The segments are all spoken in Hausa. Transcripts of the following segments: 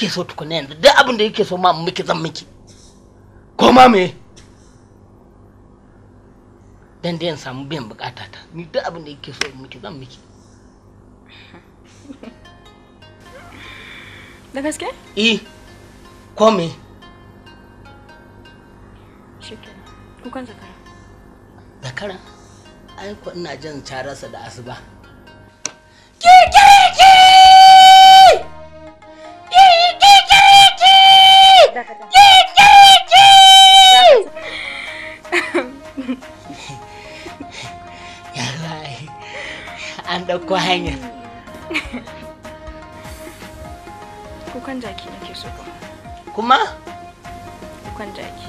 yake so tukuna yanzu duk abin da yake so ma miki zan miki ko ma me dan dai in samu biyan bukata ta ni duk abin da yake so in miki zan miki Da gaske? eh ko me Shikenan. Kukan zakara. zakara ai ko ina jin cararsa da asuba ya zai an ɗauko hanya Kukan jaki nake so ba. kuma Kukan jaki.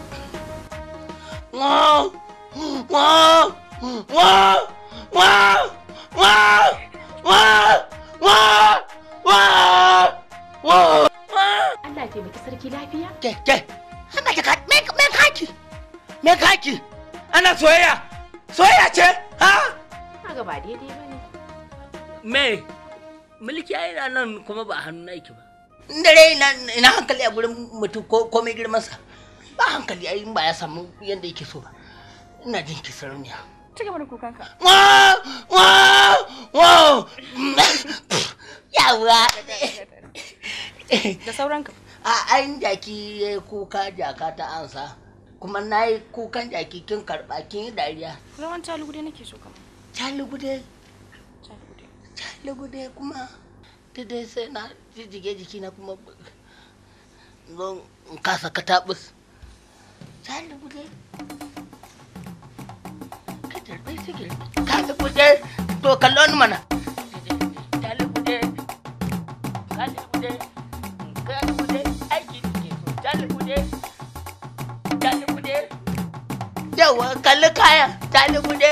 wow wow wow wow wow wow wow wow wow Allah ya taimaki sarki lafiya. ke ke ana ka me me kaki me kaki ana soyayya soyayya ce ha Kaga ba daidai bane. me mulki ai na nan kuma ba hannu na yake ba dare ina ina hankali a gurin mutum ko komai girmansa ba hankali ai in ba ya samu yadda yake so ba ina jin ki sarauniya Ci gaba da kukanka. wow wow wow yawa Da sauranka. a ayin jaki ya yi kuka jaka ta ansa kuma na yi kukan jaki kin karɓa kin yi dariya Rawan talugude nake so kamar. calugude Talugude. calugude kuma ta dai sai na jijjige jiki na kuma zon in kasa katabus calugude ka tarbe sigil calugude to kallon mana calugude calugude calugude aiki ke so calugude calugude yawa kalli kaya calugude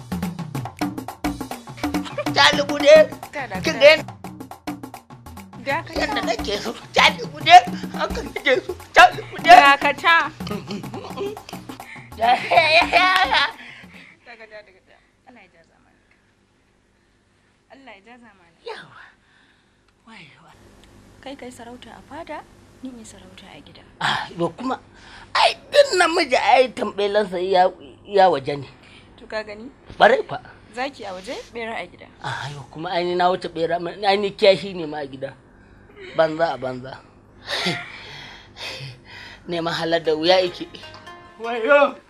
calugude Kada kin ga Dakata. yadda nake so calugude haka nake so calugude Dakata. Dakata dakata. Allah ya ja zamani. Allah ya ja zamani. yawa waiwa Kai kai sarauta a fada, ni in sarauta a gida. ah yo kuma ai din namiji ai tambayelansa ya ya waje ne To ka gani? bare fa Zaki a waje, bera a gida. ah yo kuma ai ni na wuce bera ma- ai ni kiyashi ne ma a gida banza a banza neman halar da wuya yake wayo